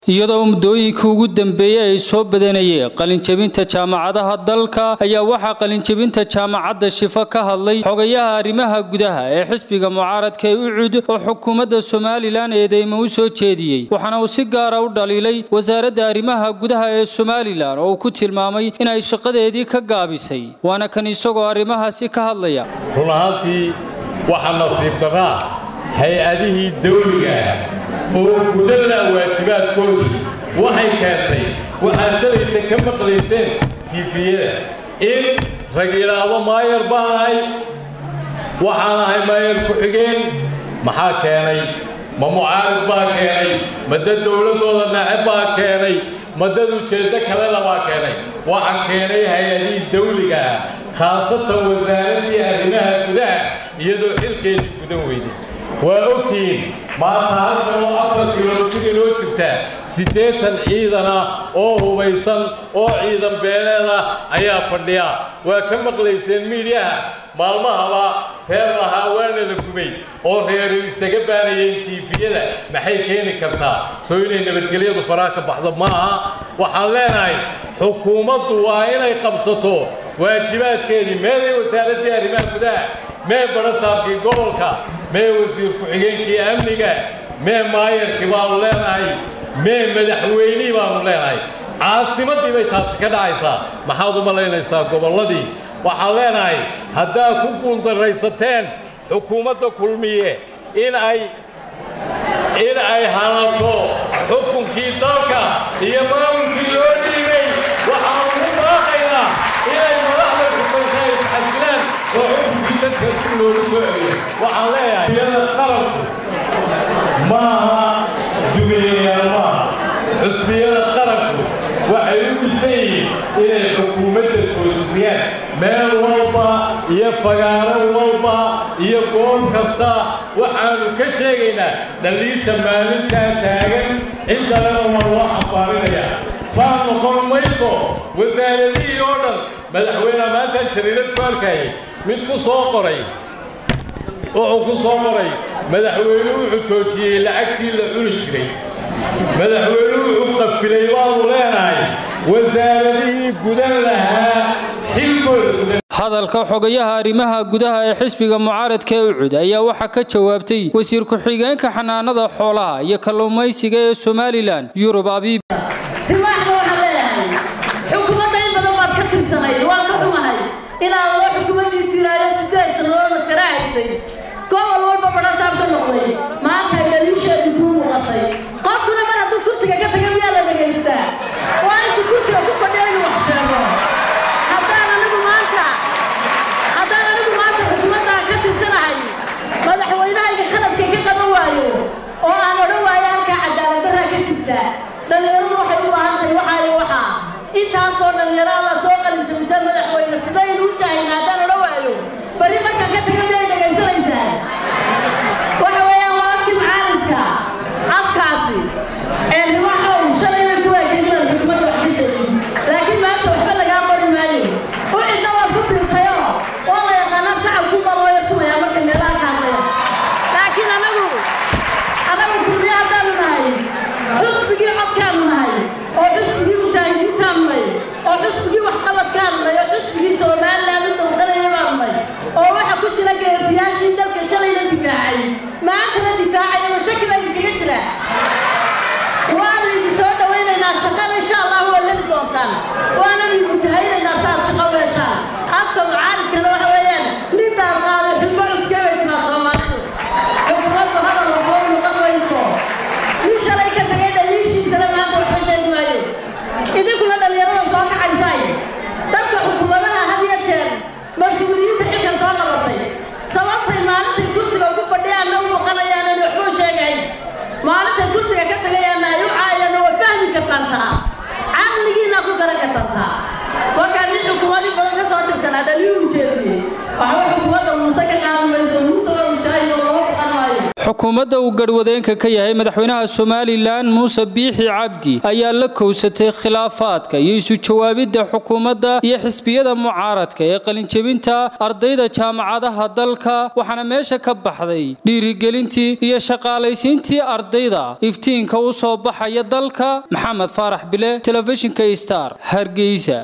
iyadoo muddooyinkii ugu dambeeyey ay soo badanayeen qalinjebinta jaamacadaha dalka ayaa waxaa qalinjebinta jaamacadda shifo ka hadlay xogayaha arrimaha gudaha ee xisbiga mucaaradka ee ucud oo xukuumadda somalilan eedeymo u soo jeediyey waxaana uu si gaara u dhaliilay wasaaradda arrimaha gudaha ee somalilan oo uu ku tilmaamay inay shaqadeedii ka gaabisay waana kan isagoo arrimahaasi ka hadlaya run ahaantii waxaa nasiib darraa hay-adihii dawliga ah oo gudala waajibaadkoodii waxay keentay waxaad shalayta ka maqlayseen tiifiyada in rag yidhaahdo maayar baan ahay waxaan ahay maayar ku-xigeen maxaa keenay ma mucaarad baa keenay ma dad dowladdooda naace baa keenay ma dad ujeeddo kalena baa keenay waxa keenay hay-adihii dawliga ah khaasatan wasaaraddii arrimaha gudaha iyadoo xilkeedii gudan weyday waa ogtihiin maanta halkan oo afar kilomitir inoo jirtaa siddeetan ciidan ah oo hubaysan oo ciidan beeleed ah ayaa fadhiya waa ka maqlayseen miidyaha maalmahaba reer lahaa waana la gubay oo reeru isaga baanayeen tiifiyada maxay keeni kartaa soo inay nabadgelyadu faraha ka baxdo maaha waxaan leenahay xukuumaddu waa inay qabsato waajibaadkeedii meeday wasaaraddii arrimaha gudaha mee barasaabkii gobolka mee wasiir ku-xigeenkii amniga mee maayarkii baanu leenahay mee madaxweynihii baanu leenahay caasimaddii bay taasi ka dhacaysaa maxaad u malaynaysaa gobolladii waxaan leenahay haddaad ku guuldarraysateen xukuumadda kulmiye in ay in ay halato xukunkii dalka iyo maamulkii loo dhiibay waxaan ugu baaqaynaa inay madaxda kusaysa isxasilaan oo xukunkii dadka dib loogu soo celiyo waxaan leeyahay iyada qalabku ma aha dumiyayaal maaha xusbiyada qalabku waxay u dhisan yihiin inay xukuumadda toosiyaan meel walba iyo fagaaro walba iyo goob kasta waxaannu ka sheegaynaa dhaliisha maalintaa taagan ciddalena waa loo xambaarinayaa faan noqon mayso wasaaradihii oo dhan madaxweyneha maanta jariirad ku arkayay mid ku soo qoray wuxuu ku soo qoray madaxweynuhu wuxuu joojiyey lacagtii la cuni jiray madaxweynuhu wuxuu qafilay baanu leenahay wasaaradihii gudan lahaa xilkooda hadalka xogayaha arrimaha gudaha ee xisbiga mucaaradka ee ucud ayaa waxaa ka jawaabtay wasiir ku-xigeenka xanaanada xoolaha iyo kalluumaysiga ee somalilan yurub abiib rimaaxda waxaan leeyahay xukuumadda in badan baad ka tirsanayd waan ka xumahay ilaa loo xukuumaddiisii ilaayo sideed sannadoodna jara haysay gobol walba badhasaab ka noqday maanta ay dhaliisheedii kuu muuqatay qofkuna mar hadduu kursiga ka taga miyaa la dhegaystaa waa intuu kursiga ku fadhiya inuu wax sheego haddaan anigu maanta haddaan anigu maanta xukuumaddaa ka tirsanahay madaxweynahayga khaladka ka qaban waayo oo aan odhan waayo halkaa cadaaladdarraa ka jirta dhallinyaradu waxay u baahan tahay waxaayo waxaa intaasoo dhallinyarada soo qalinjabisa madaxweyne sidaynu u jahayna haddaan odhan waayo bari markaan ka taga miyay dhegaysanaysaa waxa weeyaan waa afkii macaaridka afkaasi ee rimaxow shalayna ku waajin inaad xukuumadda wax ka sheegin laakiin maanta waxba lagaa qori maayo u cidna waad ku birtayoo oo la yaqaana sacab ku baa loo yartumayaa marka meelaha ka hadlaya laakiin anagu anagu kulmiye haddaanu nahay xusbigii codkaanu nahay oo xusbigii mujaahidiintaanu nahay oo xusbigii waxqabadkaanu nahay oo xusbigii somaliland u dowdanaya baanu nahay oo waxa ku jira geesiyaashii dalka shalayna difaacay maantana difaacay oo shaki baa idinkaga jira waanu idin soo dhawaynaynaa shaqada insha allah waa heli doontaan waananu idin jahaynaynaa saaad shaqo u heshaan afka mucaaridkana waxa weeyaan nin daar qaaday xubbo cuskee bay tiraa soomaalidu xukuumaddu hadal waxoo noqon mayso nin shalay ka tagay dhaliishiisana maanta waxba sheegi maayo idinkuna dhallinyarada soo kacaysaay dadka xukuumadaha had iyo jeer mas-uuliyiinta xilka soo qabatay sababtay maalintay kursiga ugu fadhiyaanna u maqanayaan in waxbuu sheegayn maalintay kursiga ka tagayaanna ay u caayaanna waa fahmi kartaan taa caqligiina ku garan kartaan taa markaa nin xukuumadii badan ka soo tirsanaa dhaliil u jeediye xukuumadda uu garhwadeenka ka yahay madaxweynaha somalilan muuse biixi cabdi ayaa la kowsatay khilaafaadka iyo isu jawaabidda xukuumadda iyo xisbiyada mucaaradka ee qalinjebinta ardayda jaamacadaha dalka waxaana meesha ka baxday dhiirigelintii iyo shaqaalaysiintii ardayda iftiinka u soo baxaya dalka maxamed faarax bile telefishinka star hargeysa